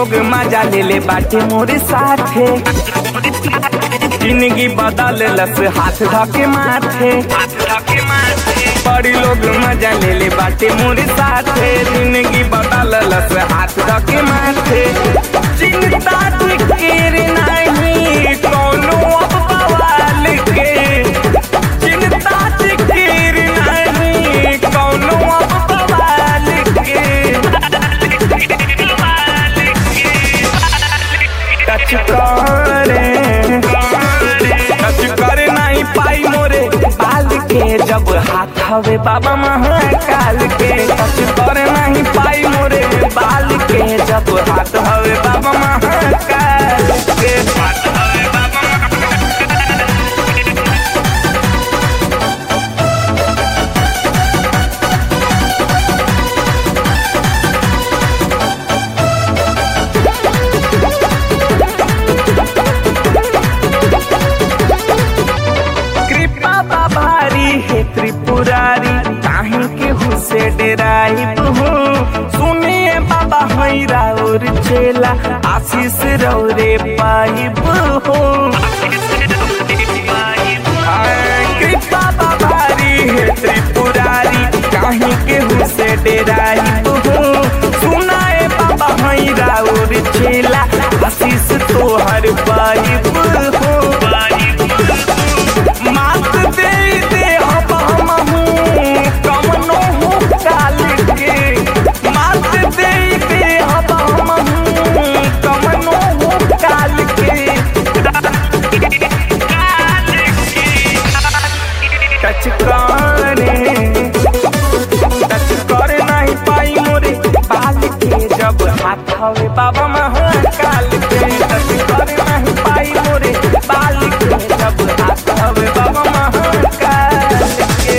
लोग मजा ले ले बाटे मोरे साथे जिंदगी बदल लस हाथ धके माथे बड़ी लोग मजा ले ले बाटे मोरे साथे जिंदगी बदल लस हाथ धके माथे चिंता फिकीर नहीं कोनो अब बवाल के चिंता फिकीर नहीं कोनो अब बवाल के टच करे टच करे नहीं पाई मोरे बाल के जब हाथ हवे बाबा महाकाल के टच करे नहीं पाई मोरे बाल के जब हाथ हवे बाबा महाकाल के हाथ हवे बाबा कृपा बाबारी है त्रिपुरारी काहे के हुसे डेराई बहू सुनिए बाबा हैरा और चेला आशीष रौरे पाई बहू कृपा बाबारी है त्रिपुरारी काहे के हुसे डेराई बहू सुनाए बाबा हैरा और चेला आशीष तोहर पाई बहू मात दे दे अब हमहू कमनो हो काल के मात दे दे अब हमहू कमनो हो काल के टच करे टच करे नहीं पाई मोरे बाल के जब हाथ हवे बाबा महाकाल के टच करे नहीं पाई मोरे बाल के जब हाथ हवे बाबा महाकाल के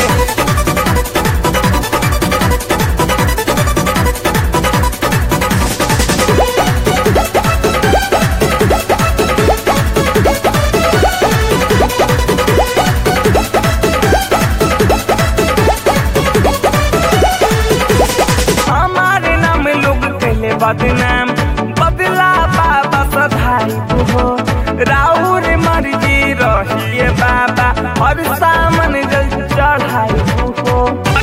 हमारे नाम लोग कहले बदनाम बदला बाबा सधाई हो राउर मर्जी रहिए बाबा और सामन जल चढ़ाई हो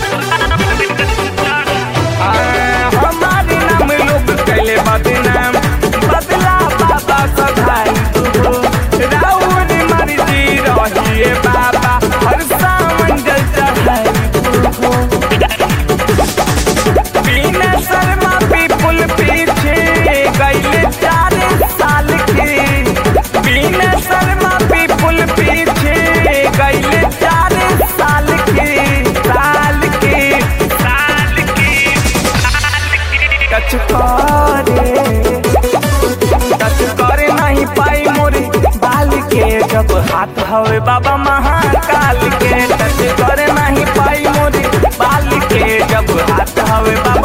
आ, हमारे नाम लोग कहले बदनाम बदला बाबा सधाई हो राउर मर्जी रहिए बाबा और सामन जल चढ़ाई हो बिना शर्मा पीपुल पीछे गईले चार साल के बिना शर्मा पीपुल पीछे गईले चार साल के साल के साल के टच करे टच करे नहीं पाई मोरे बाल के जब हाथ हवे बाबा महाकाल के टच करे नहीं पाई मोरे बाल के जब हाथ हवे बाबा